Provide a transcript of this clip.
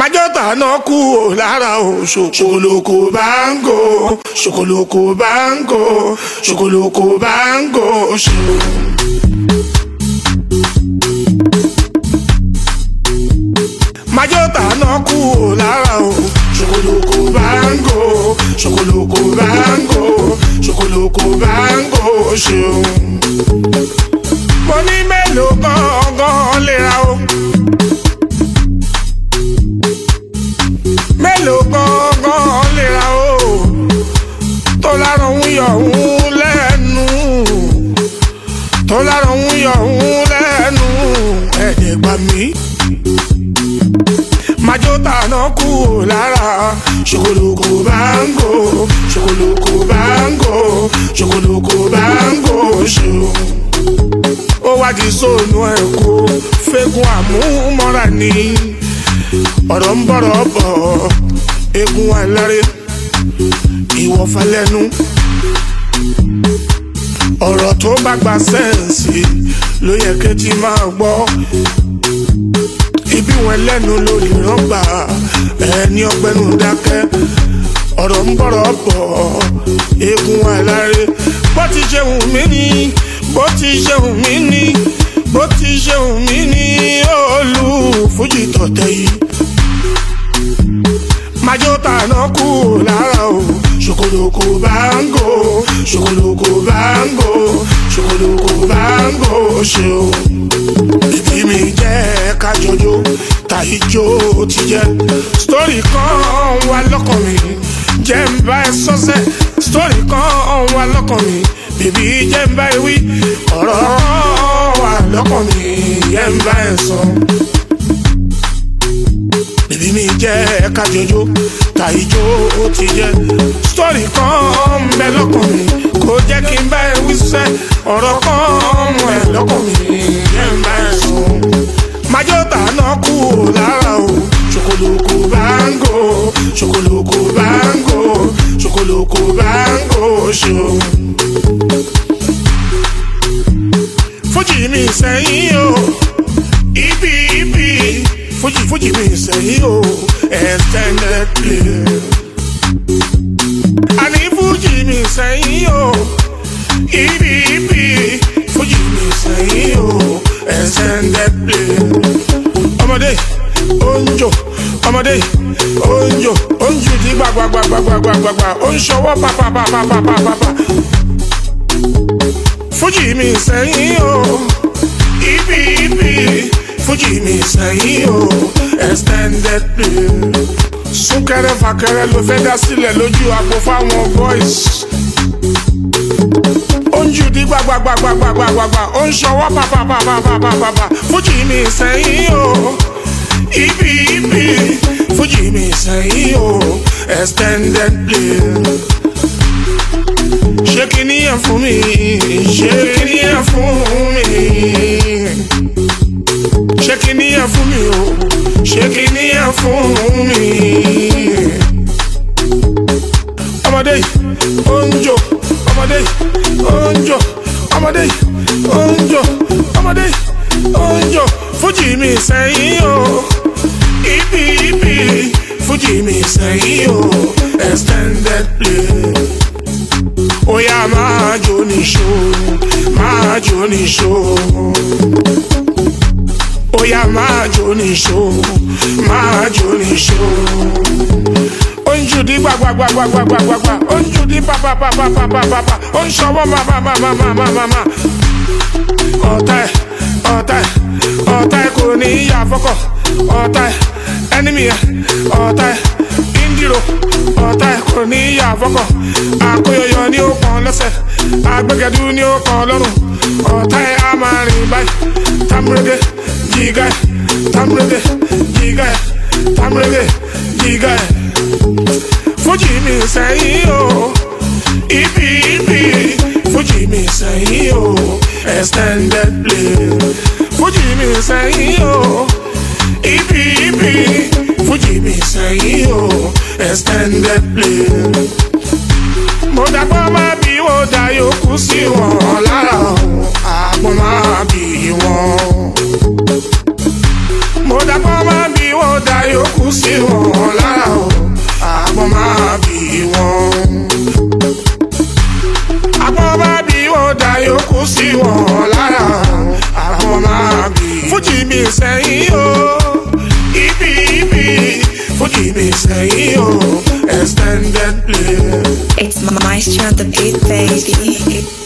májọ́tà náà kú ò lára o ṣòkòlòkò báńgò ṣòkòlòkò báńgò ṣòkòlòkò báńgò ṣò. májọ́tà náà kú ò lára o ṣòkòlòkò báńgò ṣòkòlòkò báńgò ṣòkòlòkò báńgò ṣò. mo ní mélòó gangan lè ra o. mélòó gangan lè ra o tó lára ń yọ òun lẹ́nu tó lára ń yọ òun lẹ́nu ẹ̀ẹ́dẹ̀ gbà mí. Májọ́tà náà kú ò lára ṣòkòlòkò báńgò ṣòkòlòkò báńgò ṣòkòlòkò báńgò ṣò. ó wá di sóònù ẹ̀kọ́ fẹ́gun àmúmọ́ra ni ọ̀rọ̀ ń bọ̀rọ̀ bọ̀ egun aláré ìwọ̀fà lẹ́nu ọ̀rọ̀ tó bá gba sẹ́ǹsì ló yẹ kéjì máa gbọ́ ibi wọn lẹ́nu lórí rọ́gbà ẹni ọgbẹ́nu dákẹ́ ọ̀rọ̀ ń bọ̀rọ̀ bọ̀ egun aláré bó ti ṣe wù mí ni bó ti ṣe wù mí ni bó ti ṣe wù mí ni olú fújì tọ̀tẹ̀ yìí májọ́tà náà kú ò lára o ṣòkòlòkò báńgò ṣòkòlòkò báńgò ṣòkòlòkò báńgò ṣe o. ìbí mi jẹ́ kájọjó tàìjó ti jẹ́ sítórì kan wà lọ́kàn mi jẹ́ ń bá ẹ sọ́sẹ́ sítórì kan wà lọ́kàn mi bèbí jẹ́ ń bá ẹ wí ọ̀rọ̀ wà lọ́kàn mi jẹ́ ń bá ẹ sọ bèbí mi jẹ́ kájọjó tàìjó ti jẹ́ sítórì kan ń bẹ lọ́kàn mi kò jẹ́ kí n bá ẹ wíṣẹ́ ọ̀rọ̀ kan mú ẹ lọ́kàn mi jẹ́ ń bá ẹ sùn. májọ́tà náà kú ò lára o ṣòkòlòkò báńgò ṣòkòlòkò báńgò ṣòkòlòkò báńgò ṣò. fújì mi sẹ́yìn o ibi ibi fújì fújì mi sẹ́yìn o extended play. àní fújì mi sẹ́yìn o ibi ibi fújì mi sẹ́yìn o extended play. ọmọdé onjo ọmọdé onjo onju di gbagbagbagbagbagbagbagba ó ń ṣọwọ́ pàpàpàpàpàpàpà. fújì mi sẹ́yìn o ibi ibi fújì mi sẹ́yìn o extended play. súnkẹrẹ fàkẹrẹ ló fẹ́ dá sílẹ̀ lójú àpò fáwọn boys. ó ń jù dí gbàgbàgbàgbàgbàgbà ó ń ṣọwọ́ pàpàpàpàpàpà fújì mi sẹ́yìn o ibi ibi fújì mi sẹ́yìn o extended play. ṣé kí níyẹn fún mi ṣé kí níyẹn fún mi ṣé kí níyẹn fún mi o ṣé kí níyẹn fún mi. ọmọdé yìí ó ń jò ọmọdé yìí ó ń jò ọmọdé yìí ó ń jò ọmọdé yìí ó ń jò fújì mi sẹ́yìn o ibi ibi fújì mi sẹ́yìn o extended play. Oya máa jó níṣó máa jó níṣó oya máa jó níṣó máa jó níṣó. ó ń jù dí gbàgbàgbàgbàgbàgbà ó ń jù dí pàpàpàpàpàpà ó ń ṣọwọ́ màmàmàmàmàmà. ọ̀tá ẹ̀ ọ̀tá ẹ̀ ọ̀tá ẹ̀ kò ní í yà fọ́kọ̀ ọ̀tá ẹ̀ ẹnìmí ẹ̀ ọ̀tá ẹ̀ ìndírò ọ̀tá ẹ̀ kò ní í yà fọ́kọ̀ àkóyọyọ ni ó pọn lẹ́sẹ̀ agbẹ́gẹ́dú ni ó pọn lọ́rùn ọ̀tá ẹ̀ á máa rìn báyìí tamurege jiga tamurege jiga tamurege jiga fújì mi sẹ́yìn o ibi ibi fújì mi sẹ́yìn o extended play fújì mi sẹ́yìn o ibi ibi fújì mi sẹ́yìn o extended play mo dàgbọ́ máa bí wọ́n dá yòókù sí wọn lára o àgbọ̀n máa bí wọn. mo dá àgbọn máa bí wọn dá yòókù sí wọn lára o àgbọn máa bí wọn. àgbọn máa bí wọn dá yòókù sí wọn lára o àgbọn máa bí. fújì mi sẹ́yìn o ibi ibi fújì mi sẹ́yìn o extended play. It's Maestro on the beat, baby.